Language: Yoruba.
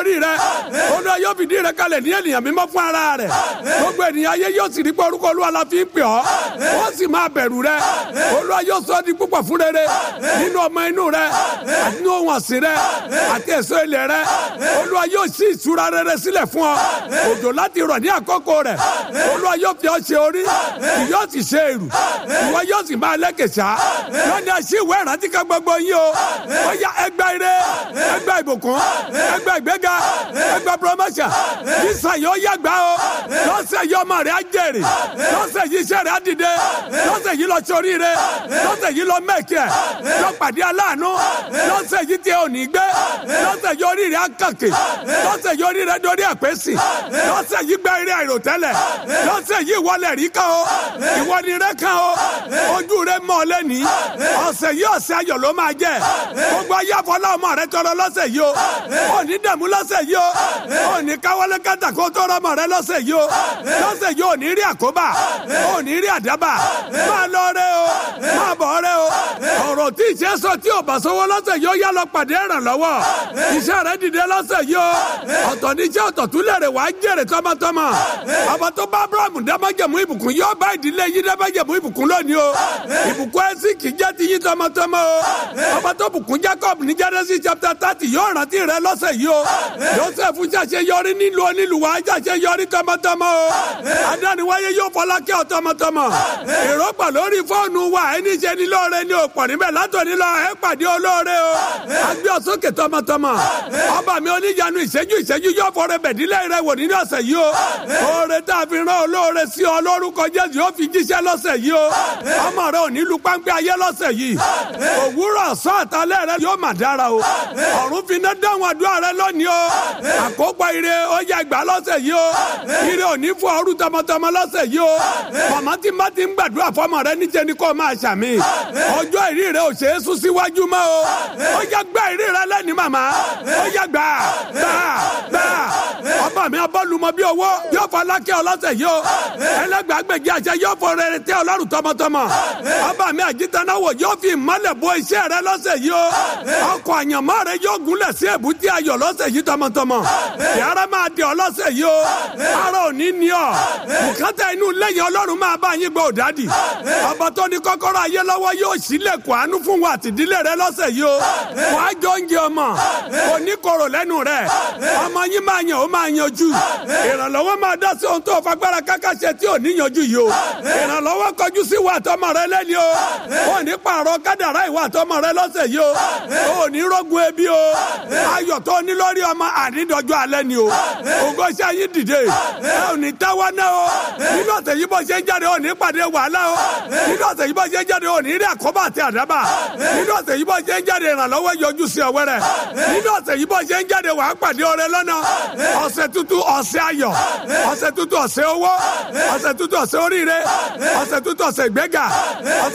orí rẹ olúwa yóò fìdí rẹ kalẹ̀ ní ènìyàn mímọ́ fún ara rẹ gbogbo ènìyàn ayé yóò sì rí pé orúkọ olúwa la fi ń pè ọ́ wọ́n sì máa bẹ̀rù rẹ olúwa yóò sọ ọ́ di púpọ̀ fún rere nínú ọmọ inú rẹ àti nínú ohun ọ̀sìn rẹ àti èso ilẹ̀ rẹ olúwa yóò ṣí ìṣúra rere sílẹ̀ fún ọ òjò láti rọ̀ ní àkókò rẹ olúwa yóò fi ọ ṣe orí kì yóò sì ṣe èrù ìwọ yóò sì máa lẹ́kẹ̀ṣá lónìí àṣì ìwé ìrántí kan gbogbo yín o ó yá ẹgbẹ́ ire ẹgbẹ́ ìbùkún ẹgbẹ́ ìgbéga ẹgbẹ́ promotion sísan yóò yàgbá o lọ́sẹ̀ yìí ọmọ rẹ̀ á jèrè lọ́sẹ̀ yìí iṣẹ́ rẹ̀ á dìde lọ́sẹ̀ yìí lọ sórí rẹ̀ lọ́sẹ̀ yìí lọ mẹ́kì ẹ̀ lọ pàdé aláàánú lọ́sẹ̀ yìí tí ò ní gbé lọ́sẹ̀ yìí orí rẹ̀ á kàkè lọ́sẹ̀ yìí orí rẹ̀ dorí ẹ̀pẹ́sì lọ́sẹ̀ yìí gbẹ́ eré àìròtẹ́lẹ̀ lọ́sẹ̀ yìí ìwọlẹ̀ rí kan o ìwọ ni rẹ kan o ojú rẹ mọ́ ọ lẹ́ni ọ̀sẹ̀ yìí ọ̀sẹ̀ ayọ̀ ló máa jẹ́ gbogbo ayé àfọlá ọmọ rẹ tọrọ lọ́sẹ̀ yìí o ò ní dẹ̀mú lọ́sẹ̀ yìí o ò ní káwọlé kátà kó tọrọ ọmọ rẹ lọ́sẹ̀ yìí o lọ́sẹ̀ yìí ò ní rí àkóbá ò ní rí àdábà máa lọ rẹ o máa bọ̀ rẹ o ọ̀rọ̀ tí ìṣe sọ tí ò bá sọ́wọ́ lọ́sẹ̀ yìí ó yá lọ pàdé ìrànlọ́wọ́ iṣẹ́ rẹ dìde lọ́sẹ̀ yìí o ọ̀tọ̀ ní iṣẹ́ ọ̀tọ̀ tún lè rè wá jèrè tọmọtọmọ ọba tó bá abrahamu dámájẹ̀mú ìbùkún yóò bá ìdílé yín dámájẹ̀mú ìbùkún lónìí o ìbùkún ẹ̀sì kì í jẹ́ ti yín tọmọtọmọ o ọba tó bùkún jacob ní genesis chapter thirty yóò rántí rẹ lọ́sẹ̀ yìí o joseph ṣàṣe yọrí nílùú onílùú wa ṣàṣe yọrí tọmọtọmọ o adániwáyé yóò fọlá kẹ́ ọ tọmọtọmọ èrò pà lórí fóònù wa ẹni ṣe ní lóore ní òpọ̀ níbẹ̀ látòní lọ ẹ pàdé olóore o agbé ọsókè tọmọtọmọ ọba mi oníyanu ìṣẹ́jú ìṣẹ́jú yóò fọrẹ bẹ̀dílẹ̀ rẹ wò nínú ọ̀sẹ̀ yìí o oore tá a fi rán olóore sí ọ lórúkọ jésù yóò fi jíṣẹ́ lọ́sẹ̀ yìí o ọmọ rẹ ò ní lu páńpẹ́ ayé lọ́sẹ̀ yìí òwúrọ̀ ọ̀sán àtàlẹ́ rẹ yóò mà dára o ọ̀run fi iná dáhùn àdúrà rẹ lónìí o àkópọ̀ ire ó yẹ gbà lọ́sẹ̀ yìí o ire ò ní fún ọrú tọmọtọmọ lọ́sẹ̀ yìí o màmá tí má ti ń gbàdúrà fọmọ rẹ níjẹ ni kò máa ṣàmì ọjọ́ ìrí rẹ ò ṣe é sún síwájú mọ́ o ó yẹ gbà ìrí rẹ lẹ́ni màmá ó yẹ gbà gbà gbà ọba mi abọ́lùmọ́ bí owó yóò fọ alákẹ́ ọlọ́sẹ̀ yìí o ẹlẹ́gbàgbèjì àṣẹ yóò fọ rere tẹ́ ọlọ́run tọmọtọmọ ọba mi àjítanáwò yóò fi ìmọ́lẹ̀ bo iṣẹ́ rẹ lọ́sẹ̀ yìí o ọkọ̀ àyànmọ́ rẹ yóò gúnlẹ̀ sí èbúté ayọ̀ lọ́sẹ̀ yìí tọmọtọmọ yàrá máa di ọ lọ́sẹ̀ yìí o ara ò ní ní ọ bùkátà inú lẹ́yìn ọlọ́run máa bá yín gbọ́ òdádì ọba tó ní kọ́kọ́rọ́ ayé lọ́wọ́ yóò sílẹ̀kùn àánú fún wa àtìdílé rẹ lọ́sẹ̀ yìí o wàá jọ oúnjẹ ọmọ kò ní korò lẹ́nu rẹ ọmọ yín máa yàn ó máa yanjú ìrànlọ́wọ́ máa dá sí ohun tó fagbára káká ṣe tí ò ní yanjú yìí o ìrànlọ́wọ́ kọjú sí ìwà àtọmọ rẹ lẹ́ni o ò ní pààrọ̀ kádàrá ìwà àtọmọ rẹ lọ́sẹ̀ yìí o ò ní rógun ebi o ayọ̀ tó ní lórí ọmọ ànídọ́jọ́ alẹ́ ni o ògo ṣe yín dìde ẹ ò ní táwa náà o nínú ọ̀sẹ̀ yìí bó ṣe ń jáde ò ní pàdé wàhálà o nínú ọ̀sẹ̀ yìí bó ṣe ń jáde ò ní rí àkóbá àti àdábà nínú ọ̀sẹ̀ yìí bó ṣe ń jáde ìrànlọ́wọ́ yọjú sí ọwẹ́ rẹ̀ nínú ọ̀sẹ̀ yìí bó ṣe ń jáde wàá pàdé ọrẹ lọ́nà ọ̀sẹ̀ tuntun ọ̀sẹ̀ ayọ̀ ọ̀sẹ̀ tuntun ọ̀sẹ̀ owó ọ̀sẹ̀ tuntun ọ̀sẹ̀ oríire ọ̀sẹ̀ tuntun ọ̀sẹ̀ ìgbéga